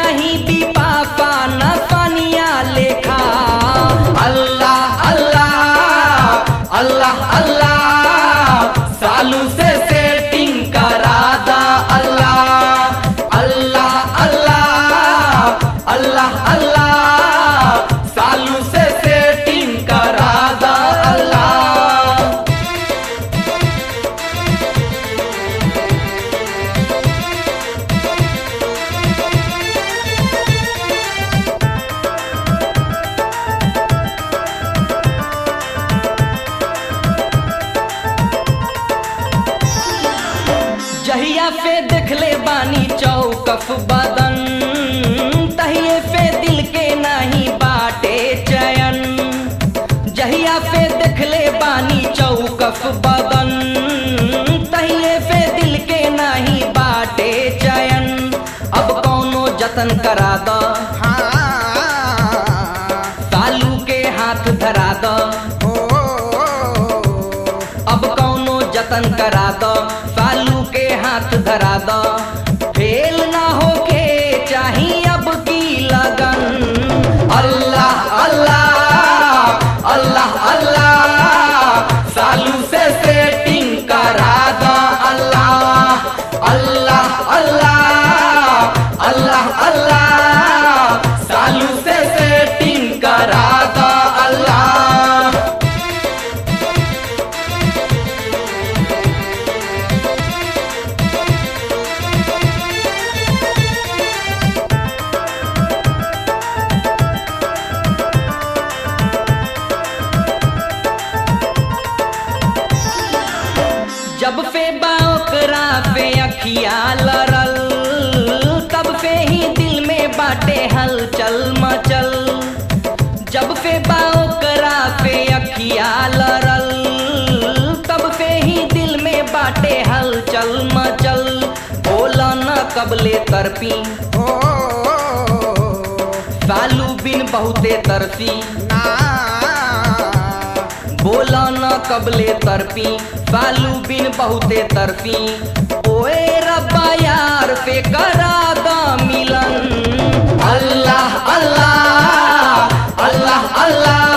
नहीं भी पापा न पानिया लेखा अल्लाह अल्लाह अल्लाह अल्लाह सालू से सेटिंग करा दा अल्लाह अल्लाह अल्लाह अल्लाह अल्लाह सालू से सेटिंग करा दा अल्लाह जहिया पे देखले बानी चौकफ बदन तहिए पे दिल के नहीं बाटे चयन जहिया पे देखले बानी चौकफ बदन तहिए पे दिल के नहीं बाटे चयन अब कौनो जतन करा द सालू के हाथ धरा द अब कौनो जतन करा दो सालू के हाथ धरा दो फेल ना होके चाही अब की लगन अल्लाह अल्लाह अल्लाह अल्लाह सालू से सेटिंग करा दो अल्लाह अल्लाह अल्लाह अल्लाह अल्लाह सालू से सेटिंग करा दो अल्लाह जब से बाओकरा पे अखिया लड़ल तब से ही दिल में बाटे हलचल मचल जब से बाओकरा पे अखिया लड़ल तब से ही दिल में बाटे हलचल मचल बोला न कबले तरपी सालू बिन बहुते तरसी बोला न कबले तरपी सालू बिन बहुते तरपी ओए रब्बा यार पे करा दा मिलन अल्लाह अल्लाह अल्लाह अल्लाह